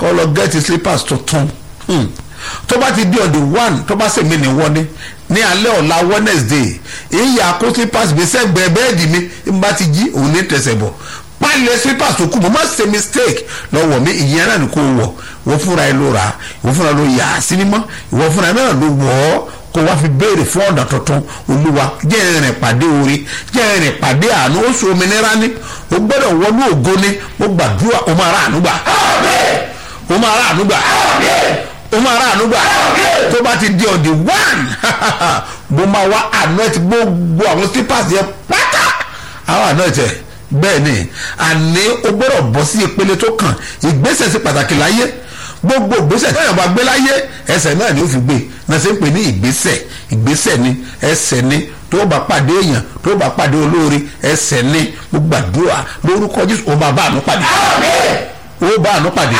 kọ́ lọ gẹ́ẹ̀tì slippers tuntun Hmm. tó bá ti di on the one tó bá sèmi ní wọ́n ní ní alẹ́ ọ̀la wednesday èyí àkó slippers gbé sẹ́gbẹ̀ẹ́ bẹ́ẹ̀dì mi n bá ti jí òun ní tẹ̀sẹ̀ bọ̀ pálẹ̀ slippers tó kù mo má ṣe mistake lọ́wọ́ mi ìyẹn náà ni kò wọ̀ wọ́n fúnra ẹ ló ra ìwọ́n fúnra ló yà á sí mímọ́ ìwọ́n fúnra náà ló wọ̀ ọ́ kó wá fi béèrè fún ọ̀dà tuntun olúwa jẹ́ ìrìn pàdé orí jẹ́ ìrìn pàdé àánú ó sọ òmìnira ní o gbọ́dọ̀ wọnú ògo ní mo gbàdúrà o máa rà àánú gbà o máa rà àánú gbà o máa rà àánú gbà tó bá ti di ọ̀dì one mo máa wá àánú ẹ̀ ti gbogbo àwọn slippers yẹn pátá àwọn àánú ẹ̀ tẹ̀ bẹ́ẹ̀ ni àní o gbọ́dọ̀ bọ́ sí ìpele tó kàn ìgbésẹ̀ sí pàtàkì láyé gbogbo ìgbésẹ̀ tí èèyàn bá gbé láyé ẹsẹ̀ náà ni ó fi gbé náà ṣe ń pè ní ìgbésẹ̀ ìgbésẹ̀ ni ẹsẹ̀ ni tó bá pàdé èèyàn tó bá pàdé olóore ẹsẹ̀ ni mo gbàdúrà lórúkọ jésù ó máa bá àánú pàdé ó bá àánú pàdé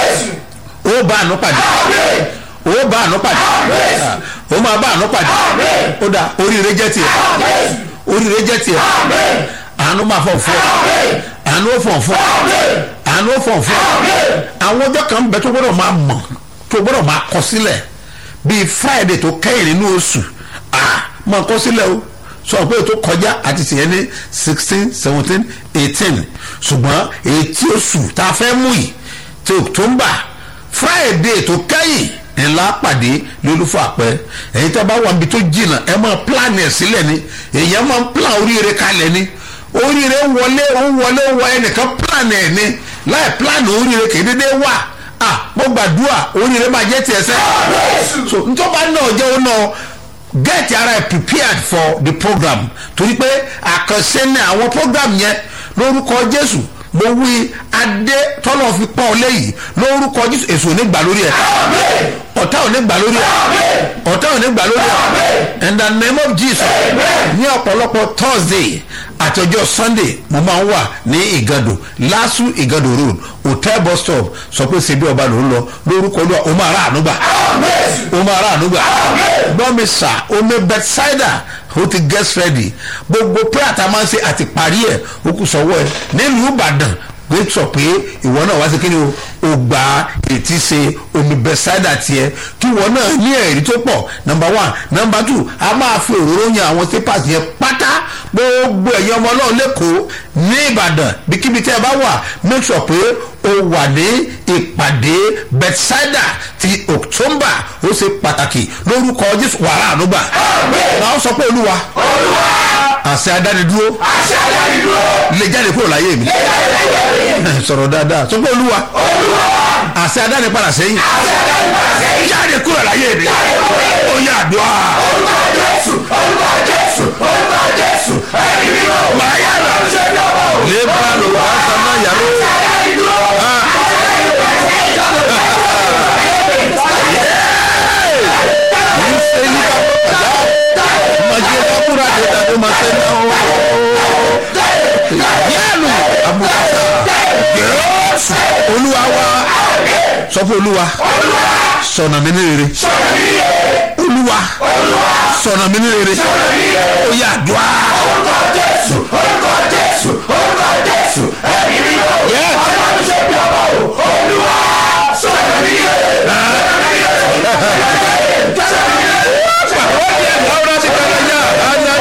ó bá àánú pàdé ó bá àánú pàdé ó máa bá àánú pàdé ó dà oríire jẹ́ tiẹ̀ oríire jẹ́ tiẹ̀ àánú máa fọ̀ fún ọ àánú ó fọ̀ fún ọ àánú ó fọ̀ fún ọ àwọn ọjọ́ kan bẹ tó gbọ́dọ̀ máa mọ̀ tó gbọ́dọ̀ máa kọ sílẹ̀ bíi friday tó kẹ́yìn nínú oṣù ah máa kọ sílẹ̀ o sọ pé tó kọjá àti tìyẹn ní sixteen seventeen eighteen ṣùgbọ́n ètí oṣù tá a fẹ́ mú yìí ti october friday tó kẹ́yìn ńlá pàdé lólúfọ àpẹ ẹ̀yin tẹ́ bá wà níbi tó jìnnà ẹ máa plan ẹ̀ sílẹ̀ ni èèyàn máa ń plan oríire kalẹ̀ ni oríire wọlé ó wọlé ó wọ ẹnìkan plan ẹ̀ ni láì plan oríire kì í dédé wà ah mo gbàdúrà oríire máa jẹ́ tiẹ̀ sẹ́ so ntọ́ba náà jẹ́ ó náà get ara ẹ̀ prepared for the program torí pé àkànṣe ní àwọn program yẹn lórúkọ jésù mo wí adé tọ́lọ̀ fi pọ́n ọ léyìí lórúkọ jésù èso ò ní gbà lórí ẹ̀ ọ̀tá ò ní gbà lórí ẹ̀ ọ̀tá ò ní gbà lórí ẹ̀ in the name of jesus ní ọ̀pọ̀lọpọ̀ thursday àti ọjọ́ sunday mo máa ń wà ní ìgàdò lásù ìgàdò road hotel bus stop sọ pé ṣe bí ọba ló ń lọ lórúkọ olúwa o máa rà àánú gbà o máa rà àánú gbà gbọ́ mi sà omi bethsaida o ti get ready gbogbo prayer tá a máa ń ṣe àti parí ẹ̀ o kù sọ́wọ́ ẹ̀ nílùú ìbàdàn gbé sọ pé ìwọ náà wá sí kíni o ò gba ètí ṣe omi bẹ́sádà tiẹ̀ kí ìwọ náà ní ẹ̀rí tó pọ̀ nọmba one nọmba two a máa fi òróró yan àwọn slippers yẹn pátá gbogbo ẹ̀yin ọmọ náà lẹ́kọ̀ọ́ ní ìbàdàn bíkíbi tẹ́ ẹ bá wà make sure pé o wà ní ìpàdé bẹ́sádà ti october ó ṣe pàtàkì lórúkọ jésù wàrà ànúgbà náà sọ pé olúwa àṣẹ adánidúró àṣẹ àdánidúró lè jáde kúrò láyé mi lè jáde láyé mi sọ̀rọ̀ dáadáa sọ pé olúwa olúwa àṣẹ adánipadà sẹ́yìn àṣẹ àdánidúró sẹ́yìn jáde kúrò láyé mi ó yà àdúrà orúkọ jésù orúkọ jésù orúkọ jésù ẹ̀mí mímọ́ máa yà lọ ṣe lọ́wọ́ lè bá lò wá sáná yàrá àdánidúró ìṣe ní kápẹ́tà màjẹ kápúrà dèdà tó máa ṣe náà yẹ́lù àmúkàtà yẹ́sù olúwa wa sọ fún olúwa sọ̀nà mi ní rere olúwa sọ̀nà mi ní rere ó yà àdúrà orúkọ jésù orúkọ jésù orúkọ jésù ẹ̀mí mímọ́ Yes. ọlọ́run ṣe bí ọba o olúwa sọ̀rọ̀ mi yé Ahora sí que ya, anda,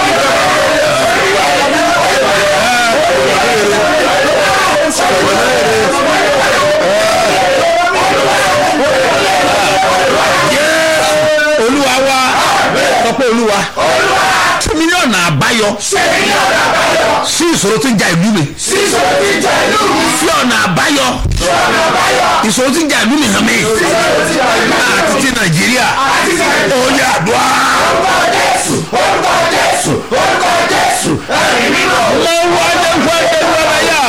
olúwa wa sọ pé olúwa tí mi ní ọ̀nà àbáyọ ṣe mí ní ọ̀nà àbáyọ sí ìṣòro tí ń ja ìlú mi sísọ ti jẹ ìlú mi fi ọ̀nà àbáyọ ṣe ọ̀nà àbáyọ ìṣòro tí ń ja ìlú mi hàn mí sísọ ti jẹ ìlú mi àti ti nàìjíríà àti ti ó yẹ àdúrà orúkọ jésù orúkọ jésù orúkọ jésù ẹ̀mí mímọ́ mo wá ní wọ́n ní wọ́n yá.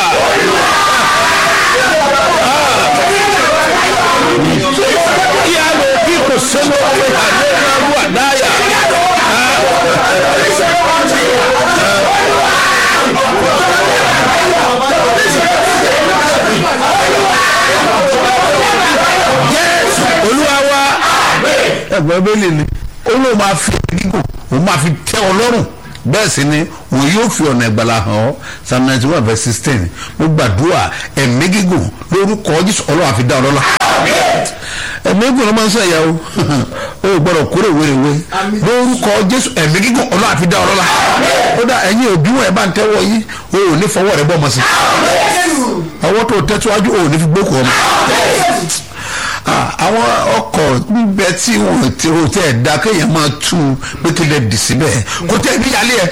kí a lè bí kò sẹ́nu ọ̀rẹ́ àlẹ́ máa wú àdáyà. Jésù olúwa wa ẹgbẹ́ bẹ́lẹ̀ ni olóò máa fi gígùn òun máa fi tẹ́ ọ lọ́rùn bẹ́ẹ̀ sì ni òun yóò fi ọ̀nà ìgbàlà hàn ọ́ psalm ninety one verse sixteen mo gbàdúrà ẹ̀mí gígùn lórúkọ jésù ọlọ́wà fi dá ọ lọ́lá ẹ̀mí gùn ló máa ń sọ ìyá o o gbọ́dọ̀ kúrò wéréwé lórúkọ jésù ẹ̀mí gígùn ọlọ́run àfi dá ọ̀rọ̀ la ó dá ẹ̀yin òbí wọn ẹ̀ bá ń tẹ́wọ́ yìí o ò ní fọwọ́ rẹ bọ́ ọmọ sí ọwọ́ tó tẹ́tíwájú o ò ní fi gbókò ọmọ àwọn ọkọ̀ gbígbẹ tí wọn ti o tẹ ẹ̀ dá kéèyàn máa tú u pé kí lè dì síbẹ̀ kò tẹ́ ní yálé ẹ̀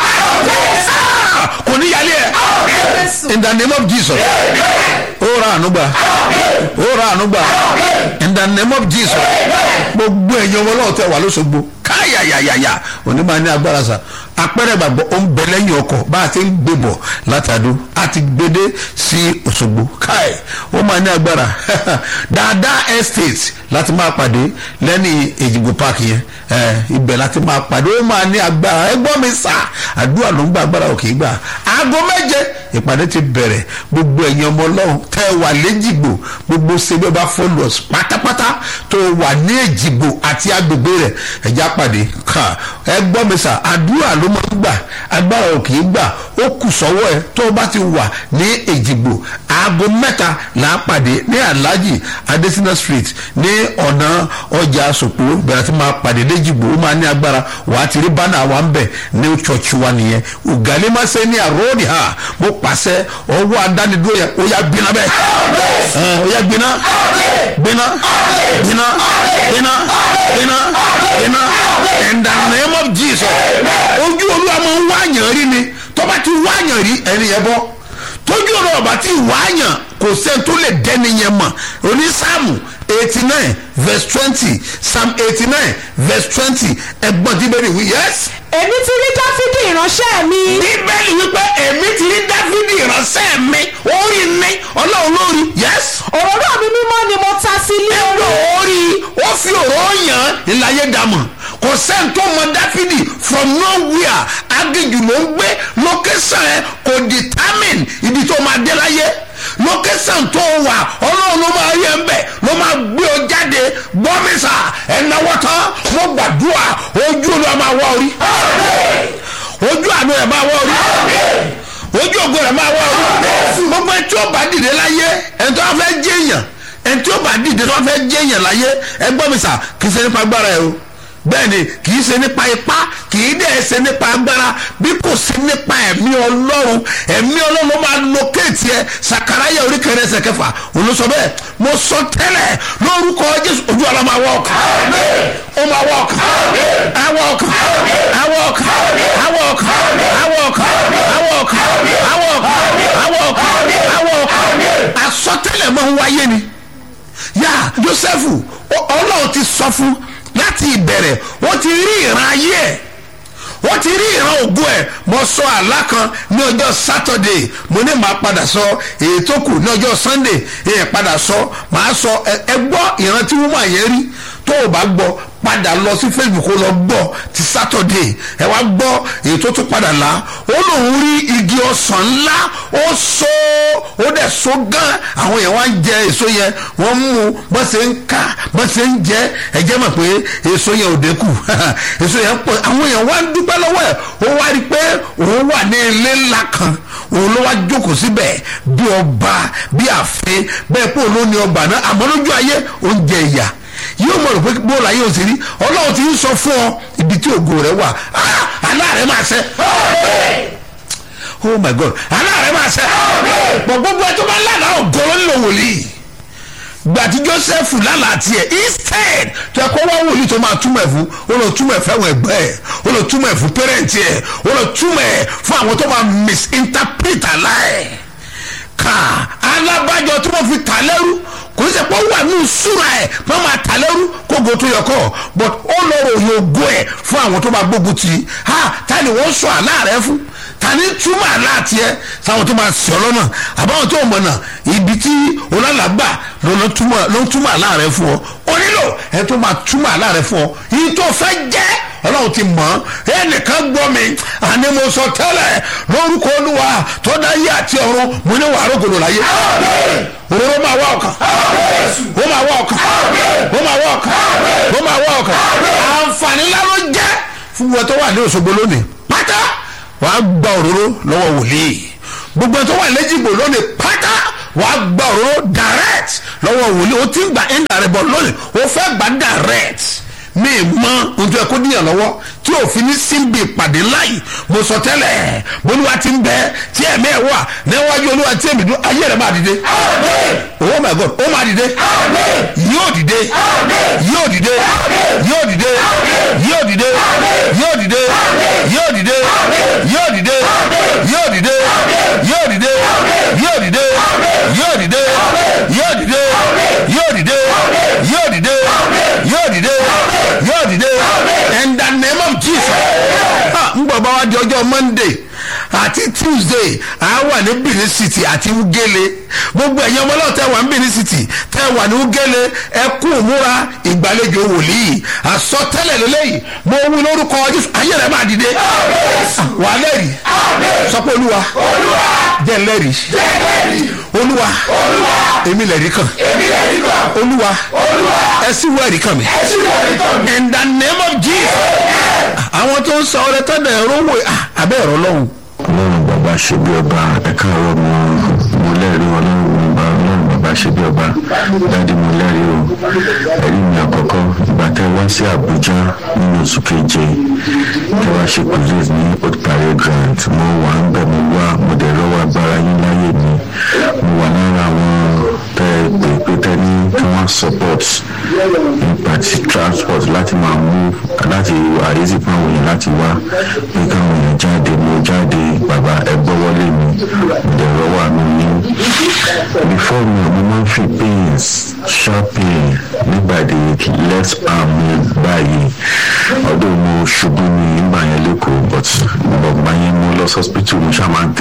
kò ní yálé ẹ̀ in the name of jesus ó ra ànúgbà ó ra ànúgbà in the name of jesus gbogbo ẹ̀yin ọmọ náà tẹ wà lóṣogbo káyàyàyàyà òní máa ní agbára sa apẹ̀rẹ̀ gbàgbọ́ ó ń bẹ lẹ́yìn ọkọ̀ bá a ti ń gbé bọ̀ látàdó a ti gbédé sí òṣogbo káì ó máa ní agbára dáadáa estate láti máa pàdé lẹ́ni èjìgbò park yẹn ibẹ̀ láti máa pàdé ó máa ní agbára ẹgbọ́n mi sà àdúrà ló ń gba agbára òkè gbà aago méje ìpàdé ti bẹ̀rẹ̀ gbogbo ẹ̀yin ọmọ ọlọ́run tẹ́ ẹ wà léjìgbò gbogbo sẹ́gbẹ́ bá followers pátápátá tó wà ní èjìgbò àti agbègbè rẹ̀ ẹ̀já pàdé ẹgbọ́n mi sà àdúrà ló máa ń gbà agbára òkè gbà ó kù sọ́wọ́ ẹ tó o bá ti wà ní èjìgbò aago mẹ́ta là á pàdé ní alhaji adesina street ní ọ̀nà ọjà sòpò bẹ̀rẹ̀ tí máa pàdé léjìgbò ó máa ní agbára wàá ti rí bánà wa ń bẹ̀ ní church wa nìyẹn ògàlẹ́ máa ṣe ní àròdì ha mo pàṣẹ ọwọ́ adánidúró yẹn ó yá gbiná bẹ́ẹ̀ ó yá gbiná gbiná gbiná gbiná gbiná gbiná in the name of jesus ojú olúwa máa ń wáyàn rí ni tó bá ti wáyàn rí ẹni yẹn bọ́ tójú ọ̀rọ̀ ọ̀bà tí wáyàn kò sẹ́ni tó lè dẹ́ni yẹn mọ̀ onísàmù eighty nine verse twenty psalm eighty nine verse twenty ẹgbọ́n tí bẹ́ẹ̀ ni wí yes. èmi ti rí dáfídì ìránṣẹ́ mi. bíbélì wípé èmi ti rí dáfídì ìránṣẹ́ mi orí mi ọlọ́run lórí yes. òróró mi mímọ́ ni mo ta sí ilé ẹgbẹ́ orí. orí ó fi òró yàn ìlàyé dàmọ̀ kò sẹ́ni tó mọ dáfídì from nowhere agéjù ló ń gbé location ẹ kò determine ibi tó máa dé láyé location tó wà ọlọ́run ló máa yẹ ń bẹ̀ ló máa gbé ọ jáde gbọ́mísà ẹ̀náwó tán mo gbàdúrà ojú ló máa wá orí ojú àánú ẹ̀ máa wá orí ojú ògo rẹ̀ máa wá orí gbogbo ẹni tí ó bá dìde láyé ẹni tó bá fẹ́ jẹ́ èèyàn ẹni tí ó bá dìde tó bá fẹ́ jẹ́ èèyàn láyé ẹ gbọ́mísà kì í ṣe nípa agbára ẹ o bẹ́ẹ̀ni kì í ṣe nípa ipá kì í dẹ̀ ṣe nípa agbára bí kò sí nípa ẹ̀mí ọlọ́run ẹ̀mí ọlọ́run ló máa lókèétì ẹ sakaraya oríkèrè ẹsẹ̀ kẹfà olùsọ bẹ́ẹ̀ mo sọ tẹ́lẹ̀ lórúkọ jésù ojú ọ̀la máa wọ ọkàn ó máa wọ ọkàn awọ ọkàn awọ ọkàn awọ ọkàn awọ ọkàn awọ ọkàn awọ ọkàn awọ ọkàn awọ ọkàn àsọtẹ́lẹ̀ máa ń wáyé ni yá jósẹ́fù ọlọ́run ti sọ fún láti ìbẹ̀rẹ̀ wọ́n ti rí ìran ayé ẹ̀ wọ́n ti rí ìran ògo ẹ̀ mo sọ àlá kan ní ọjọ́ sátọ̀dé mo ní màá padà sọ èyí tó kù ní ọjọ́ sànńdé èyí padà sọ màá sọ ẹ gbọ́ ìran tí wọ́n máa yẹn rí tó o bá gbọ́ padà lọ sí facebook ó lọ gbọ́ ti sátọ̀dé ẹ wá gbọ́ èyí tó tún padà lá ó lòun rí igi ọsàn ńlá ó so ó dẹ̀ so gan àwọn èèyàn wá ń jẹ èso yẹn wọ́n mú bọ́n ṣe ń ká bọ́n ṣe ń jẹ ẹ jẹ́ mọ̀ pé èso yẹn ò dínkù èso yẹn pọ̀ àwọn èèyàn wá ń dúpẹ́ lọ́wọ́ ẹ̀ ó wá rí i pé òun wà ní ilé ńlá kan òun ló wá jókòó síbẹ̀ bí ọba bí àfin bẹ́ẹ̀ pé òun ló ní ọgbà náà àmọ́ lójú ayé oúnjẹ ìyà yóò mọ̀ rò pé bóòlù ayé òsèré ọlọ́run ti ń sọ fún ọ ibi tí ògo rẹ wà aláàrẹ máa ṣẹ oh my god aláàrẹ máa ṣẹ pọ̀ gbogbo ẹ tó bá lánàá ògo ló ń lò wòlíì gbàtí joseph lálàá tiẹ̀ instead tó ẹ kó wá wòlíì tó máa túmọ̀ ẹ̀ fún ó lọ túmọ̀ ẹ̀ fẹ́wọ̀n ẹgbẹ́ ẹ̀ ó lọ túmọ̀ ẹ̀ fún pẹ́rẹ́ǹtì ẹ̀ ó lọ túmọ̀ ẹ̀ fún àwọn tó máa misinterpret aláì ká alábàjọ tí wọ́n fi tà lẹ́rú kò ní sẹ́ pé ó wà ní ìṣúra ẹ̀ pé wọ́n máa tà lẹ́rú kógo tó yẹ kọ́ but ó lọ ròyìn ògo ẹ̀ fún àwọn tó máa gbógun tì í ha ta ni wọ́n sọ àlá rẹ fún ta ni túmọ̀ àlá tiẹ̀ sáwọn tó máa sọ lọ́nà àbáwọn tó mọ̀ náà ibi tí olálàgbà ló ń túmọ̀ àlá rẹ fún ọ ó nílò ẹ tó máa túmọ̀ àlá rẹ fún ọ yìí tó fẹ́ jẹ́ ọlọ́run ti mọ̀ ọ́ ẹnìkan gbọ́ mi àní mo sọ tẹ́lẹ̀ lórúkọ olúwa tó dá yé àti ọ̀run mo ní wàá rògbòdò láyé òróró máa wá ọkàn ó máa wá ọkàn ó máa wá ọkàn ó máa wá ọkàn àǹfààní ńlá ló jẹ́ fún wọn tó wà ní òṣogbo lónìí pátá wàá gba òróró lọ́wọ́ wòlíì gbogbo tó wà lẹ́jìgbò lónìí pátá wàá gba òróró direct direct lọ́wọ́ wòlíì o ti ń gba indirect bọ̀ lónìí o fẹ́ gba direct mi mọ ohun tó yẹ kó díyàn lọ́wọ́ tí òfin ní síbi ìpàdé láyì mo sọ tẹ́lẹ̀ bolúwa ti ń bẹ tí ẹ̀mí ẹ̀ wà níwájú olúwa tí èmi dún ayé rẹ̀ máa dìde oh my god ó máa dìde yóò dìde yóò dìde yóò dìde yóò dìde yóò dìde yóò dìde yóò dìde yóò dìde yóò dìde yóò dìde yóò dìde yóò dìde yóò dìde yóò dìde yóò dìde yóò dìde in the name of jesus n gbọ́ bá wa di ọjọ́ monday àti tuesday a wà ní benin city àti ugele gbogbo ẹ̀yin ọmọ náà tẹ́ wà ní benin city tẹ́ wà ní ugele ẹ kú múra ìgbàlejò wòlíì àsọtẹ́lẹ̀ lélẹ́yìí mo wí lórúkọ jésù ayé rẹ̀ máa dìde wà á lẹ́rìí sọ pé olúwa jẹ́ lẹ́rìí olúwa èmi lẹ́rìí kan olúwa ẹ sì wọ ẹ̀rí kan mi in the name of jesus àwọn tó ń sọ ọrẹ tọ́jà ẹ̀rọ wò abẹ́ ẹ̀rọ lọ́hùn ọlọ́run bàbá ṣe bí ọba ẹ̀ka ọ̀rọ̀ mo mo lẹ́rìí ọlọ́run bàbá ọlọ́run bàbá ṣe bí ọba dáàdi mo lẹ́rìí o ẹ̀rí mi àkọ́kọ́ ìgbà tẹ́ wá sí àbújá nínú oṣù keje tẹ́ wá ṣe police ní old parade grant mo wà ń bẹ̀ mo wá mo dẹ̀ lọ́wọ́ agbára yín láyé mi mo wà lára àwọn tẹ́ pé pé tẹ́ ní kí wọ́n support nípa ti transport láti máa mú láti àyèsí fún àwọn èèyàn láti wá pé káwọn èèyàn jáde mo jáde bàbá ẹ gbọ́wọ́lé mi dẹ̀ rọ́wọ́ àánú yín before mi mo máa ń fi pains sharp pain nígbàdí left arm mi báyìí ọdún mo ṣubú ní ìgbà yẹn lẹ́kọ̀ọ́ but bọ̀gbà yẹn mo lọ sí hospital mo ṣáà máa ń